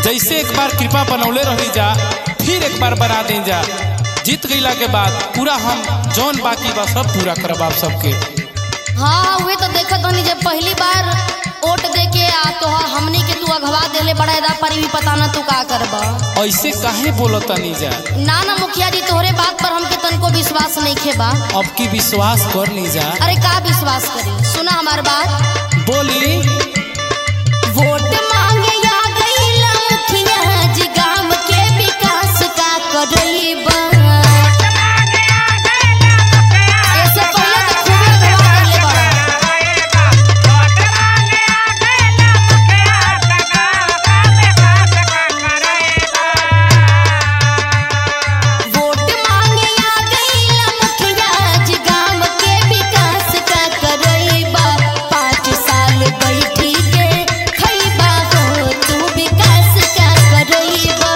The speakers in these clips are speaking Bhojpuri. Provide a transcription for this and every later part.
जैसे एक बार कृपा बनौले रही जा फिर एक बार बना दें जा जीत गईला के बाद पूरा हम जौन बाकी बा सब पूरा करब आप सबके हाँ उहे तो देखत हनी जब पहली बार वोट दे के आ तो हमनी के तू अगवा देले बड़ा एदा पर भी पता ना तू का करबा ऐसे काहे बोलतनी जा ना ना मुखिया जी तोहरे बात पर हमके तनको विश्वास नहीं खेबा अब की विश्वास कर ली जा अरे का विश्वास करी सुना हमार बात बोली वोट मांगे या गईला मुखिया जी गांव के विकास का करईबा ऐसे पहले तो खूबे अगवा देले बड़ा वोट मांगे आ गईला मुखिया जी गांव के विकास का करईबा पाँच साल बैठी के खईबा हो तू विकास का करईबा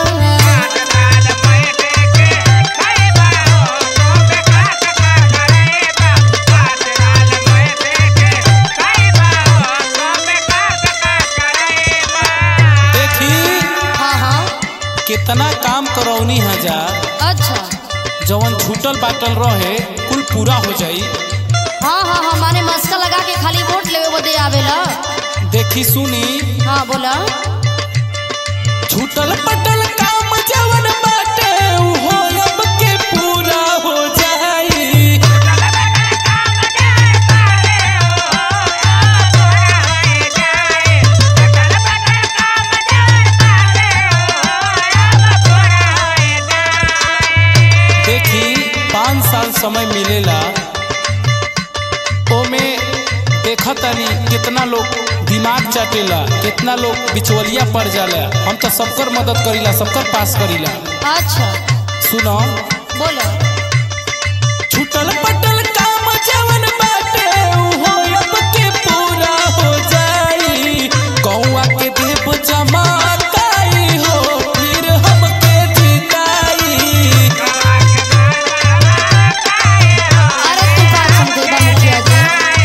देखी हाँ हाँ कितना काम करौनी है जा अच्छा जवन छूटल बाटल रहे कुल पूरा हो जाई हाँ हाँ हाँ माने मस्का लगा के खाली वोट लेवे बदे आवेला देखी सुनी हाँ बोला छूटल पटल काम जवन बाटे उ हो अब के पूरा हो जाई देखी पाँच साल समय मिलेला ओमे देखतानी कितना लोग दिमाग चाटेला कितना लोग बिचवलिया पड़ जाला हम तो सबकर मदद करीला सबकर पास करीला अच्छा सुनो बोलो छूटल पटल काम जवन बाटे उ हो अब के पूरा हो जाई कौआ के देव जमाताई हो फिर हमके जिताई अरे तू का समझेगा मुखिया जी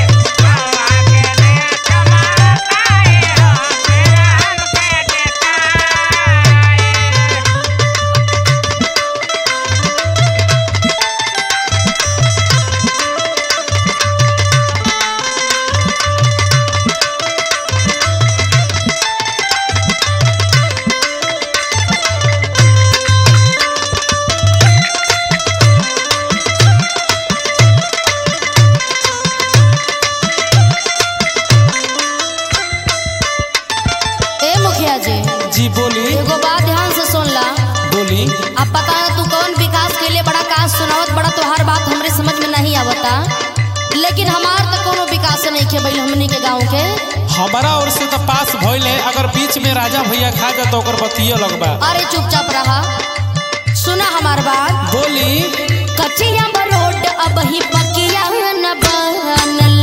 ए मुखिया जी जी बोली एगो बात ध्यान से सुन ला बोली अब पता है तू कौन विकास के लिए बड़ा काज सुनावत बड़ा तो हर बात हमरे समझ में नहीं आवता लेकिन हमार तो कोनो विकास नहीं के बैल हमनी के गांव के हमारा ओर से तो पास भइल है अगर बीच में राजा भैया खा जाए तो ओकर बतिया लगबा अरे चुपचाप रहा सुना हमार बात बोली कचिया रोड अब ही पकिया न बनल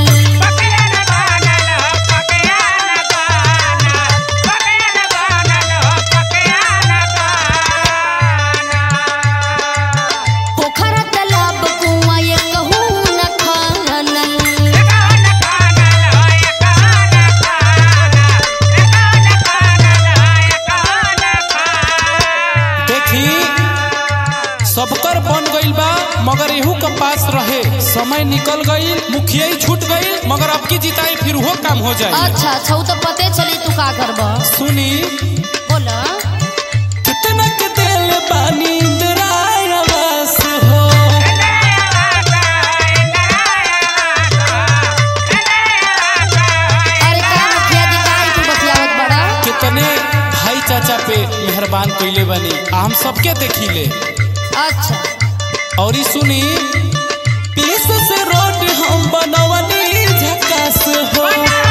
पोखरा तालाब कुआं ये कहूँ न खानल देखी सबकर बन गइल बा मगर एहू के पास रहे समय निकल गइल मुखिया ही छूट गइल मगर अब की जिताई फिर वो काम हो जाए अच्छा अच्छा उ तो पते चली तू का करब सुनी बोला कितना के दिल बानी इंदिराय आवास हो अरे का मुखिया जी का तू बतियावत बड़ा कितने भाई चाचा पे मेहरबान कइले बानी आ हम सबके देखिले अच्छा और ई सुनी पीस से रोड हम बनवनी झकास हो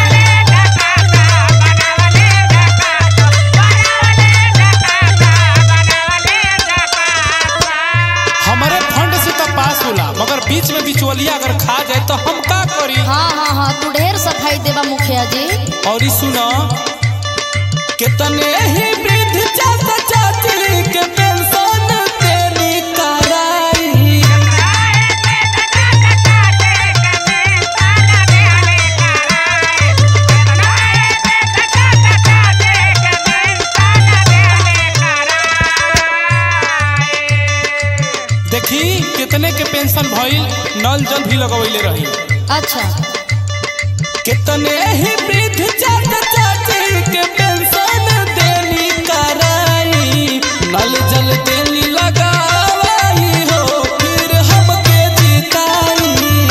हमारे फंड से तो पास होला मगर बीच में बिचवलिया अगर खा जाए तो हम का करी हाँ हाँ हाँ तू ढेर सफाई देबा मुखिया जी और ई सुनो कितने ही वृद्ध चाचा चाची के पेंशन तेरी कराई देखी कितने के पेंशन भइल नल जल भी लगवैले रही अच्छा कितने ही वृद्ध चाचा चाची के पेंशन देनी कराई नल जल देनी लगावाई हो फिर हमके जिताई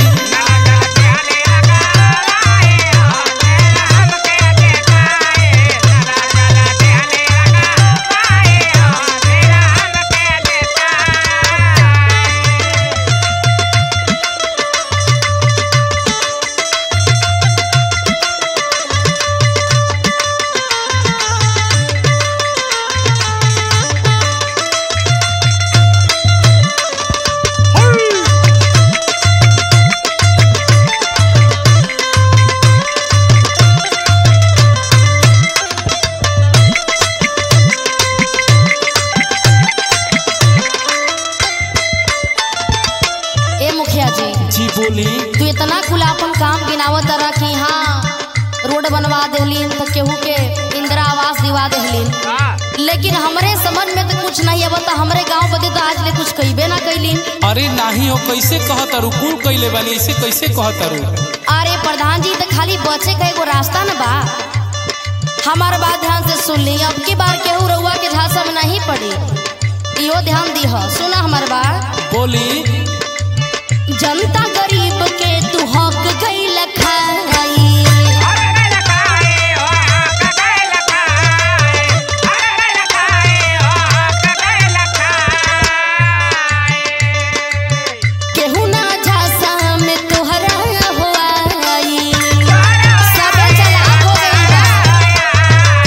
ए मुखिया जी जी बोली तू इतना खुला अपन काम गिनावत रहा कि हाँ रोड बनवा देहलीन तो केहू के इंदिरा आवास दिवा देहलीन लेकिन हमरे समझ में तो कुछ नहीं अब तो हमरे गांव बदे तो आज ले कुछ कहीबे ना कैलीन अरे नाही हो कैसे कहतारू कुल कैले बानी इसे कैसे कहतारू अरे प्रधान जी तो खाली बचे का एगो रास्ता न बा हमार बात ध्यान से सुन ली अब की बार केहू रउआ के झांसा में नहीं पड़ी इहो ध्यान दी हो सुना हमार बात बोली जनता गरीब के तू हक गई खाई केहू ना झांसा में तोहरा हो आई सबे चलाक हो गइल बा।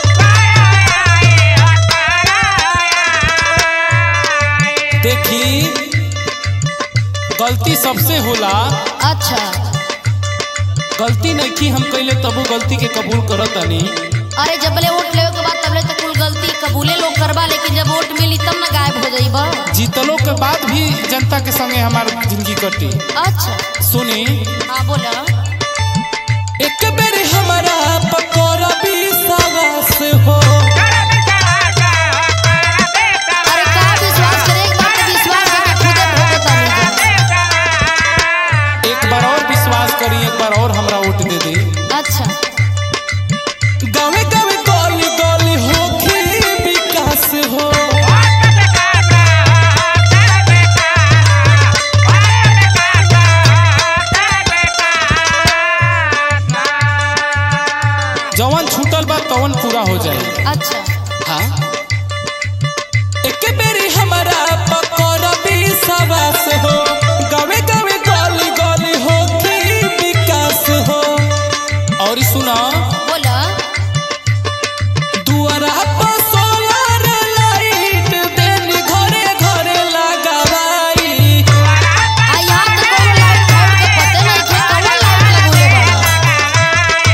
देखी गलती सबसे होला अच्छा गलती नहीं की हम कैले तबो गलती के कबूल करत तानी अरे जबले वोट लेवे के बाद तबले तो कुल गलती कबूले लोग करबा लेकिन जब वोट मिली तब ना गायब हो जाइबा जीतलो के बाद भी जनता के संगे हमार जिंदगी कटी अच्छा सुनी हाँ बोला एक बेर हमारा पकोरा भी सवास हो अरे का विश्वास करे एक बार तो विश्वास है कि खुदे भोगता नहीं जा एक बार और विश्वास करी एक बार और हमरा वोट दे दी अच्छा गावे गावे गली गली होखी विकास हो जवन छूटल बा तवन पूरा हो जाए अच्छा हाँ एक बेरी हमारा पकोरा भी सवास हो गावे गावे गली गली होखी विकास हो और सुना बोला दुआरा पर सोलर लाइट देनी घरे घरे लगावाई आ यहाँ तो कोनो लाइट फाइट के पते नहीं थे कौन लाइट लगोले बड़ा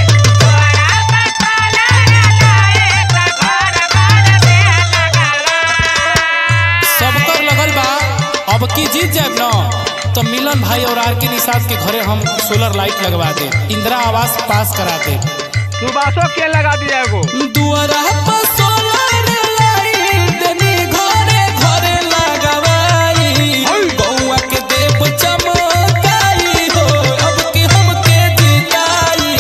सबकर लगल बा अब की जीत जाए न तो मिलन भाई और आर के निषाद के घरे हम सोलर लाइट लगवा दे इंदिरा आवास पास करा दे सुबासो के लगा दिया एगो दुआरा पर सोलर लाइट देनी घरे घरे लगावाई गौआ के देव चमकाई हो अब की हमके जिताई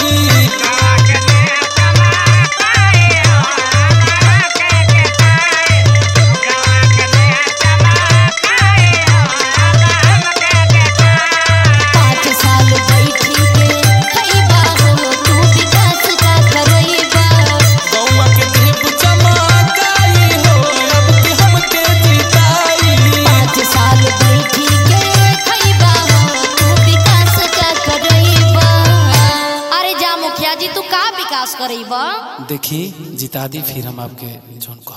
पाँच साल बैठी के खइबा हो तू विकास का करइबा गौआ के देव चमकाई हो अब की हमके जिताई पाँच साल बैठी के खइबा हो तू विकास का करइबा अरे जा मुखिया जी तू का विकास करइबा देखी जिता दी फिर हम आपके जौन